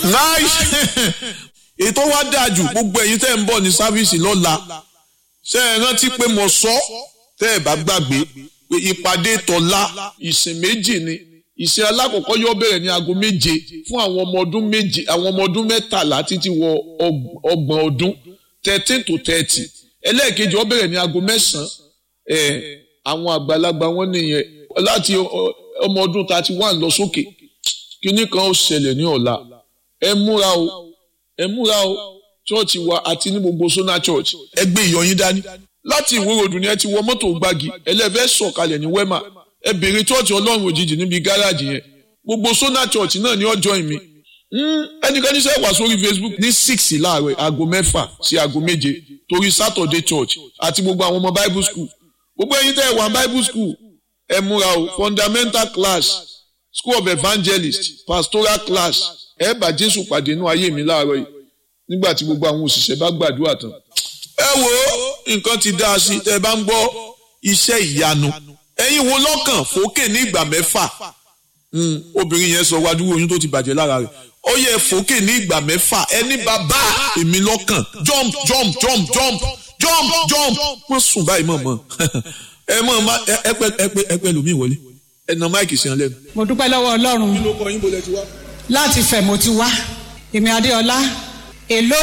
nice ètò wa dáa jù gbogbo ẹ̀yin tẹ́ ń bọ̀ ní sáfíìsì lọ́la ṣe é rántí pé mo sọ tẹ́ ẹ̀ bá gbàgbé pé ìpàdé tọ̀la ìsìn méjì ni ìsìn alákọ̀ọ́kọ́ yóò bẹ̀rẹ̀ ní aago méje fún àwọn ọmọ ọdún méje àwọn ọmọ ọdún mẹ́tàlá títí wọ ọgbọ̀n ọdún thirteen to thirty ẹlẹ́ẹ̀kejì ó bẹ̀rẹ̀ ní aago mẹ́sàn-án ẹ̀ àwọn àgbàlagbà wọn nìyẹn láti ọmọ ọdún thirty one lọ sókè kínní kan ó ṣẹlẹ̀ ní ọ̀la ẹ múra o ẹ múra o chọ́ọ̀chì wa àti ní gbogbo sona church ẹ gbé ìyọyín dání láti ìwúròdù ni ẹ ti wọ mọ́tò gbági ẹlẹ́fẹ́ sọ̀kalẹ̀ ní wema ẹ bèrè chọ́ọ̀chì ọlọ́run òjijì níbi gáràjì yẹn gbogbo sona church náà ní ọjọ́ ìmí ẹnikẹ́ni sẹ́ wà sórí facebook ní six láàárọ̀ aago mẹ́fà sí aago méje torí saturday church àti gbogbo àwọn ọmọ bible school gbogbo ẹ̀yin tẹ́ ẹ wà bible school ẹ múra o fundamental class school of evangelist pastoral class ẹ bá jésù pàdé inú ayé mi láàárọ̀ yìí nígbà tí gbogbo àwọn òṣìṣẹ́ bá gbàdúrà tán. ẹ wo nǹkan ti dá a sí tẹ́ ẹ bá ń gbọ́ iṣẹ́ ìyanu ẹ̀yin wo lọ́kàn fòkè ní ìgbà mẹ́fà obìnrin yẹn sọ wájú oyún tó ti bàjẹ́ lára rẹ̀ ó yẹ fòkè ní ìgbà mẹ́fà ẹni bàbá èmi lọ́kàn jump jump jump jump jump jump wọ́n sùn báyìí mọ̀ mọ́ ẹ mọ̀ ẹ pẹ́ ẹ pẹ́ ẹ pẹ́ lómi ìwọlé ẹ nà máìkì sí ọ lẹ́nu. mo dúpẹ́ lọ́wọ́ ọlọ́run kí ló kọ yín bolẹ̀ ti wá. láti fẹ̀ mo ti wá èmi adéọlá èló